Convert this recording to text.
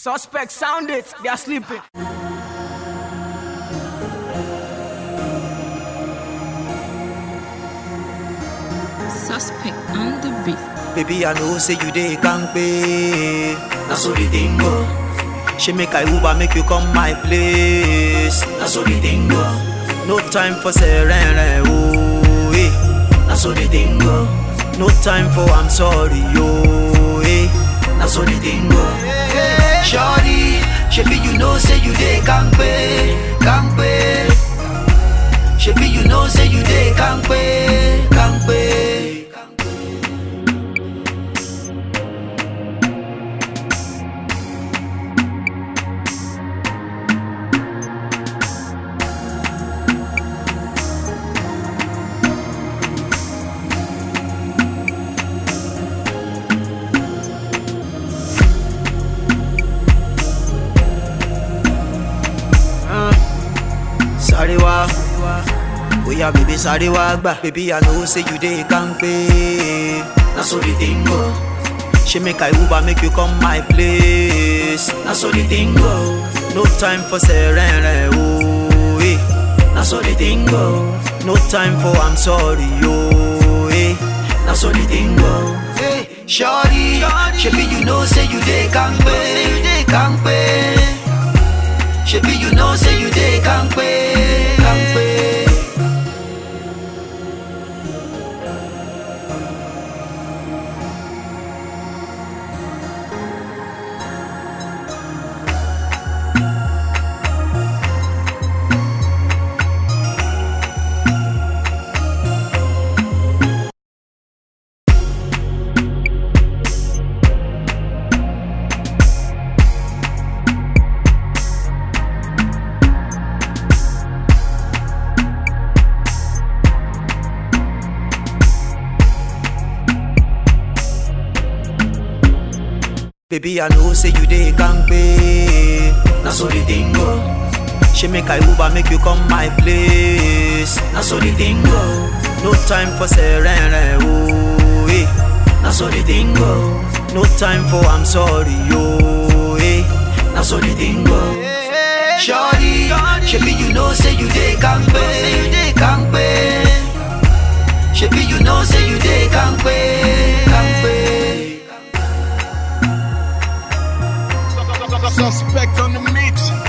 Suspect sound it, they are sleeping. Suspect on the beat. Baby, I know say you dey kampe. Na so the thing go. She make I Uber make you come my place. Na so the thing go. No time for serene, oh eh. Na so the thing go. No time for I'm sorry, oh eh. Na so the thing go. Shorty, shebi you know say you dey kampe, kampe. Shebi you know say you dey kampe, kampe. Sorry wa, oya baby sorry wa gba. Baby I know say you dey kampe. Na so the thing go. She make I Uber make you come my place. Na so the thing go. No time for serene, oh eh. Na so the thing go. No time for I'm sorry, oh eh. Na so the thing go. Hey, shorty, shebi you know say you dey kampe, you dey kampe. Shebi you know say you dey kampe, kampe. Baby, I know say you dey kampe. Na so the thing go. She make I Uber make you come my place. Na so the thing go. No time for serene, oh eh. Na so the thing go. No time for I'm sorry, oh eh. Na so the thing go. Shorty, shebi you know say you dey kampe, you dey kampe. Shebi you know say you dey kampe, kampe. Suspect on the mix.